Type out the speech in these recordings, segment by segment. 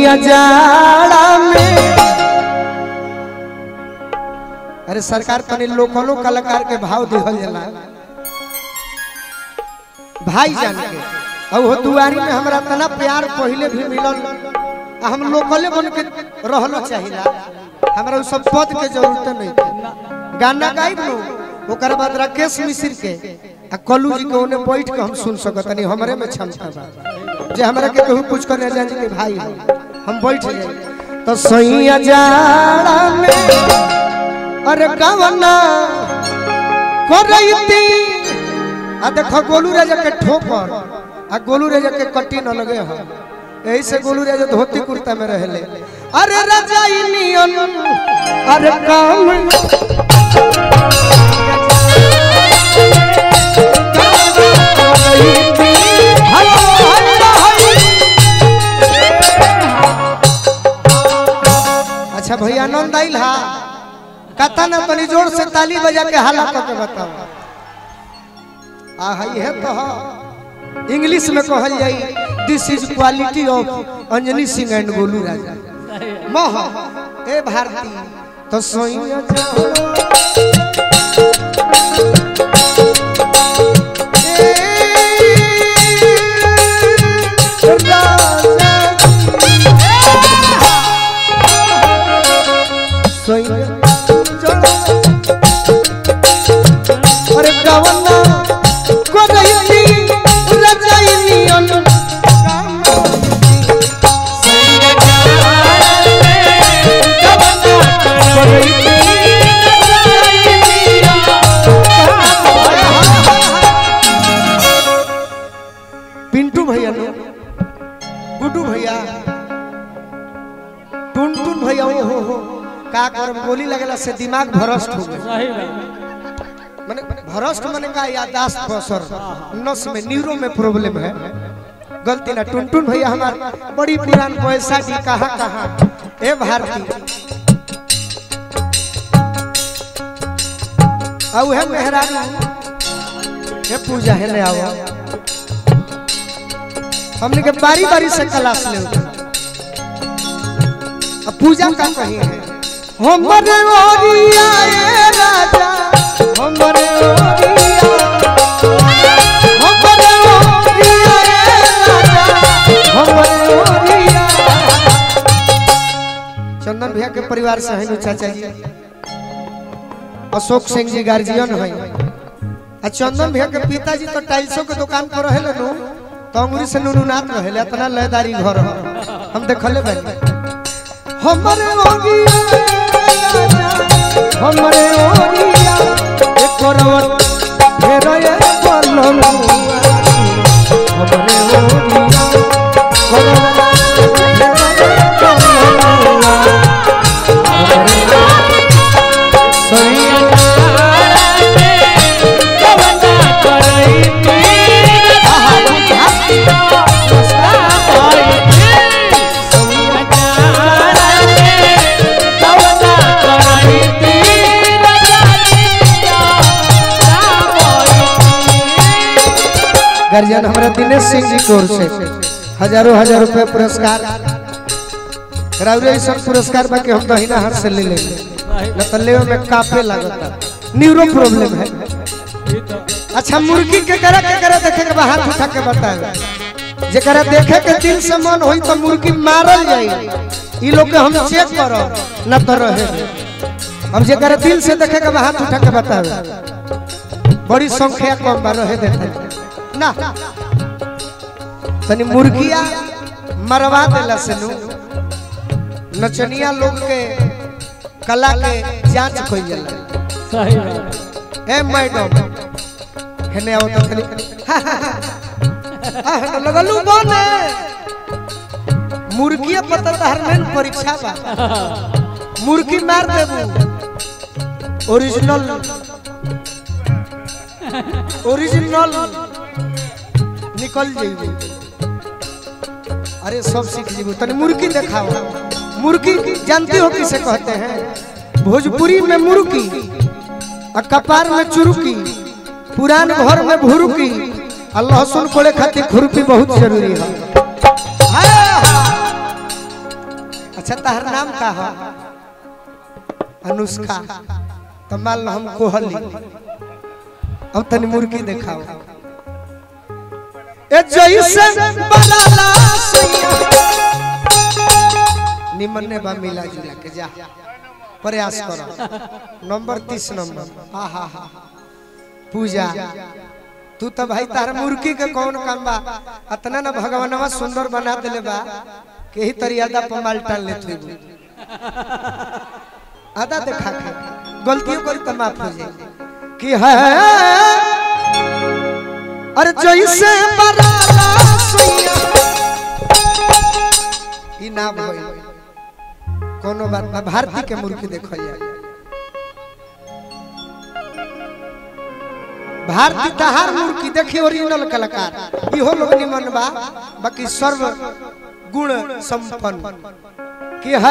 सैया जाड़ा में अरे सरकार तनी लोकलो कलाकार के भाव दिहल जाला भाई जान के अब वो दुआरी में हमरा तना प्यार पहले भी मिलल आ हम लोकले बन के रहलो चाहिला हमरा उ सब पद के जरूरत नहीं थी। गाना गाइब नो ओकर बाद राकेश मिश्र के आ कल्लू जी के ओने बैठ के हम सुन सकतनी हमरे में क्षमता बा जे हमरा के कहू कुछ करने जान के भाई हो, हम बैठ जाए तो सैया जाड़ा में अरे गवना करैती आ देखो गोलू राजा के ठोकर आ गोलू राजा के कट्टी न लगे हो यही से गोलू राजा धोती कुर्ता में रहले अरे रजाई नियन अरे काम हेलो, हेलो, हेलो। अच्छा भैया आनंद आइल हा कथा ना तनी जोर से ताली बजा के हाला के बताओ आ हई है तो ह। इंग्लिश में कहल जाई this is quality of Anjani Singh and Golu Raja मह ए भारती तो सोइया जाओ ए राजा सोइया जाओ अरे गवना को रही रजाई नियन पिंटू भैया लो गुड्डू भैया टुन टुन भैया ओ हो हो का करम गोली लगला से दिमाग भ्रष्ट हो गए सही बात माने भ्रष्ट माने का यादाश्त पर असर नस में न्यूरो में प्रॉब्लम है गलती ना टुनटुन भैया हमार बड़ी पुरान पैसा की कहा कहा ए भारती औ है मेहरारू ये पूजा है ले आओ हमने के बारी बारी से क्लास ले अब पूजा का कही है हमरे ओरिया ए राजा हमरे ओरिया हमरे ओरिया ए राजा हमरे ओरिया चंदन भैया के परिवार से हैं चाचा जी अशोक सिंह जी गार्जियन है आ चंदन भैया के पिताजी तो टाइल्सों के दुकान पर रहे नु तो अंगुरी से नुनुनाथ रहे इतना लयदारी घर है हम देखले बानी हमरे ओरिया ए राजा हमरे ओरिया एक करवट फेर ये पलम हमरे ओरिया करवट फेर ये पलम हमरे सैया गार्जियन हमारा दिनेश सिंह जी की ओर से हजारों हजार रुपए पुरस्कार राउरे ऐसा पुरस्कार बाकी हम दहिना हाथ से ले लेंगे न तो लेवे में काफे लगता न्यूरो प्रॉब्लम है अच्छा मुर्गी के करा के करा देखे के बा हाथ उठा के बताए जेकरा देखे के दिल से मन होई तो मुर्गी मारल जाई ई लोग के हम चेक करो न तो रहे अब जेकरा दिल से देखे के बा हाथ उठा के बताए बड़ी संख्या कम बा रहे देते ना तनी मुर्गिया मरवा देला से नु नचनिया लोग के कला के जांच कइल जाला सही बात ए मैडम हेने आओ तो खाली आ लगलू बने मुर्गिया पता तहर में परीक्षा बा मुर्गी मार देबू ओरिजिनल ओरिजिनल निकल जाइबू अरे सब सीख जीबू तनी मुर्गी दिखाओ मुर्गी जानती हो किसे कहते हैं भोजपुरी में मुर्गी और कपार में चुरुकी पुरान घर में भुरुकी और लहसुन कोड़े खातिर खुरपी बहुत जरूरी है अच्छा तहर नाम का है अनुष्का तो मान लो हम कोहली अब तनी मुर्गी दिखाओ ए जैसे बनाला सैया निमन ने बा मिला जुला के जा प्रयास करो नंबर तीस नंबर हा हा हा पूजा तू तो भाई तार मुर्गी के कौन काम बा अतना ना भगवानवा सुंदर बना देले बा के ही तरियादा पर माल टाल ले तू आधा देखा के गलतियों करी तो माफ हो जाए कि है अरे जैसे बराला सैया ई ना भइल कोनो बात ना भारती के मुर्गी देखल जाए भारती तहार मुर्गी देखी ओरिजिनल कलाकार इहो लोग निमन बा बाकी सर्व गुण संपन्न कि है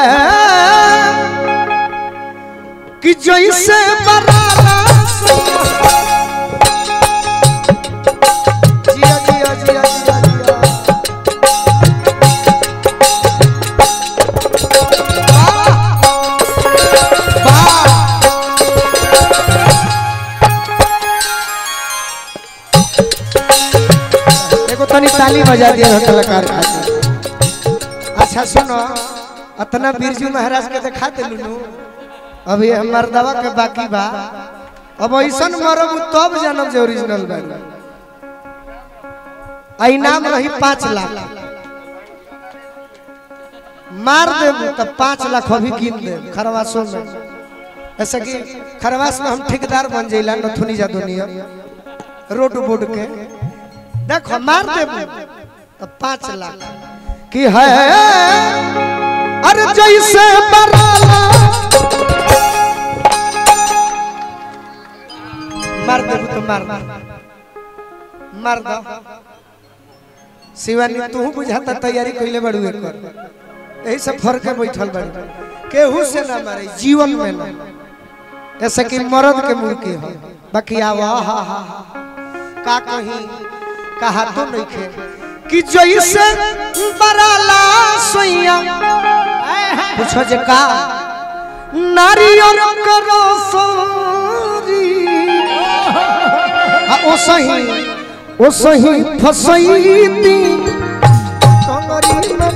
कि जैसे बराला सैया जिया जिया जिया जिया जिया वाह वाह एगो तनी ताली बजा दिया हो कलाकार खातिर अच्छा सुनो अतना बिरजू महाराज के दिखा दे लुनू अभी हमार दवा के बाकी बा अब ऐसन मरब तब जानब जे ओरिजिनल बा आई नाम रही पाँच लाख मार देबू तब पाँच लाख अभी गिन दे खरवासों में ऐसा कि खरवास में हम ठेकेदार बन जाइला नथुनी जादुनिया रोड बोर्ड के देखो मार देबू तब पाँच लाख की है अरे जैसे बराला मार देबू तो मार मार दो शिवानी तू बुझाता तैयारी कइले बड़ू एकर यही सब फर्क है बैठल बड़ी केहू से ना मारे जीवन में ना ऐसे कि मर्द के मुर्गी हो बाकी आवा हा हा हा का कहीं कहा तो नहीं खे कि जैसे बराला सोइया पूछो जे का नारियल करो सोरी आ ओ सही ओ सही फसैती कंगरी में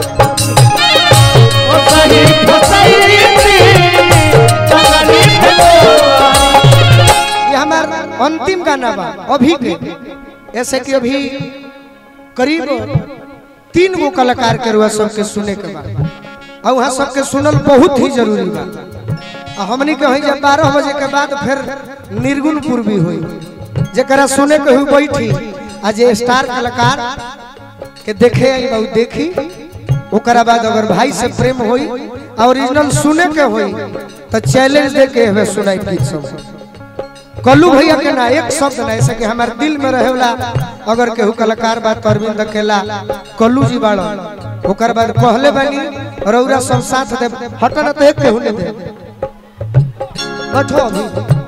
ओ सही फसैती चलनी भेलो ये हमार अंतिम गाना बा अभी के ऐसे कि अभी करीब तीन गो कलाकार के रुआ सबके सुने के बा और वहाँ सबके सुनल बहुत ही जरूरी बा आ हमनी के हई जब बारह बजे के बाद फिर निर्गुण पूर्वी हुई जरा सुने के हुई बैठी आ जे स्टार कलाकार के देखे आई बहु देखी ओकरा बाद अगर भाई से प्रेम होई आ ओरिजिनल सुने के होई तो चैलेंज दे के हमें सुनाई गीत सब कल्लू भैया के ना एक शब्द ना ऐसे कि हमारे दिल में रहेला अगर केहू कलाकार बात अरविंद अकेला कल्लू जी बाड़ो ओकर बाद कहले बानी रौरा सब साथ दे हटन तो एक केहू ने दे बैठो अभी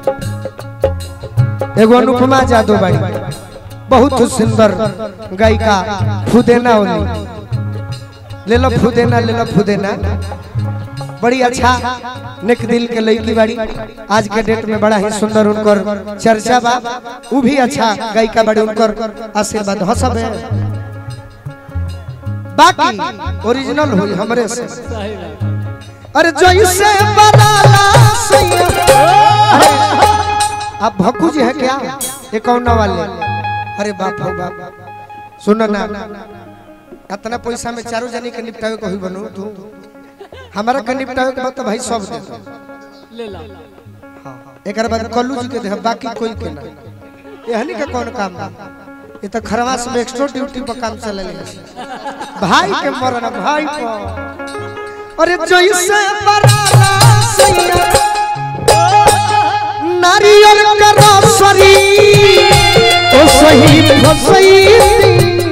एगो अनुपमा जादव बाड़ी बहुत सुंदर गायिका फुदेना ओली ले लो फुदेना ले लो फुदेना बड़ी अच्छा नेक दिल के लड़की बाड़ी आज के डेट में बड़ा ही सुंदर उनकर चर्चा बा वो भी अच्छा गायिका बाड़ी उनकर आशीर्वाद हो सब है बाकी ओरिजिनल हुई हमरे से सही बात अरे जैसे बनाला सैया अरे आप भक्कू जी है क्या ये कौन वाले अरे बाप हो बाप सुनो ना इतना पैसा में चारों जनी के निपटावे को ही बनू तू हमारा के निपटावे के बाद तो भाई सब दे दो ले ला एक बाद कल्लू जी के दे बाकी कोई के ना यहनी का कौन काम बा ये तो खरवास में एक्स्ट्रा ड्यूटी पर काम चले भाई के मरना भाई को अरे जैसे बराला सैया नारियल का रसरी ओ सही फसई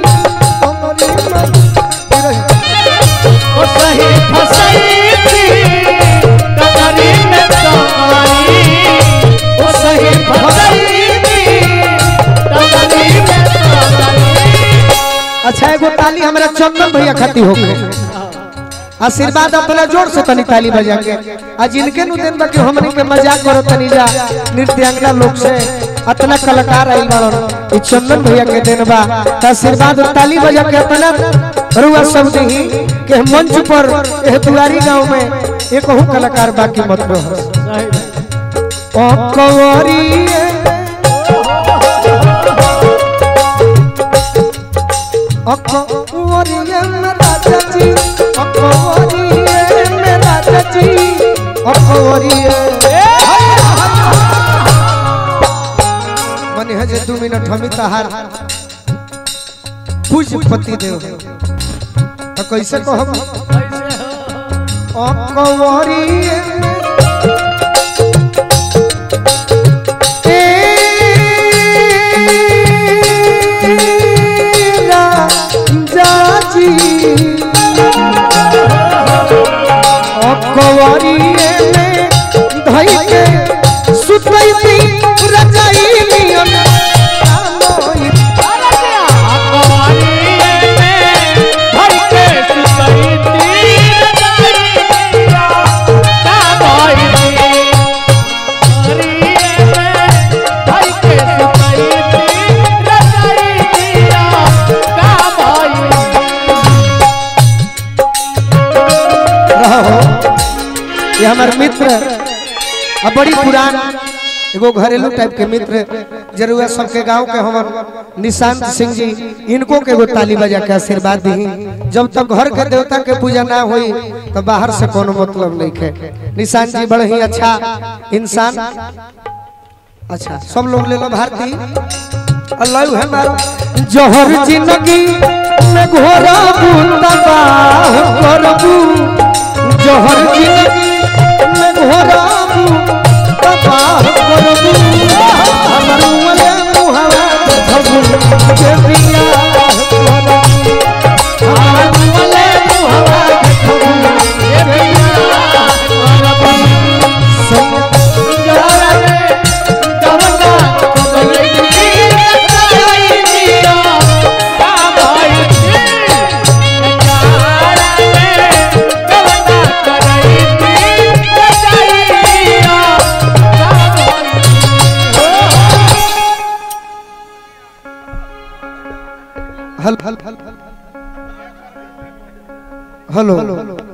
ओ सही फसैती कतरी में कमाई ओ सही फसैती कतरी में कमाई अच्छा एगो ताली हमरा चंदन भैया खाती हो गए आशीर्वाद अपना जोर से तनी ताली बजा के आ जिनके नु दिन बाकी हमनी के मजाक करो तनी जा नृत्यांगना लोग से अतना कलाकार आइल बाड़न ई चंदन भैया के दिन बा त आशीर्वाद और ताली बजा के अपना रुआ सब दही के मंच पर एह दुआरी गांव में एक कहूं कलाकार बाकी मत रहो सही बात। ओ कवरी अकवरिए मेरा चाची अकवरिए मेरा चाची अकवरिए मने हजे दू मिनट हमी तहार पूज पति देव तो कैसे कहब अकवरिए जाची अकवरिए में धई के सुतैती रजाई नियन आलोई रहो ये हमार मित्र आ बड़ी पुरान एगो घरेलू टाइप के मित्र जरूर सबके गांव के हमर निशांत सिंह जी इनको के एगो ताली बजा के आशीर्वाद दी जब तक घर के देवता के पूजा ना होई तो बाहर से कोनो मतलब नहीं है निशांत जी बड़े ही अच्छा इंसान अच्छा सब लोग ले लो भारती अल्लाह है मारो जहर जिंदगी में घोरा तबाह करबू जहर जिंदगी में घोरा तबाह करबू हमर वाले मुहावा धबू के बिया करबू हमर वाले मुहावा धबू के बिया करबू संग हेलो हेलो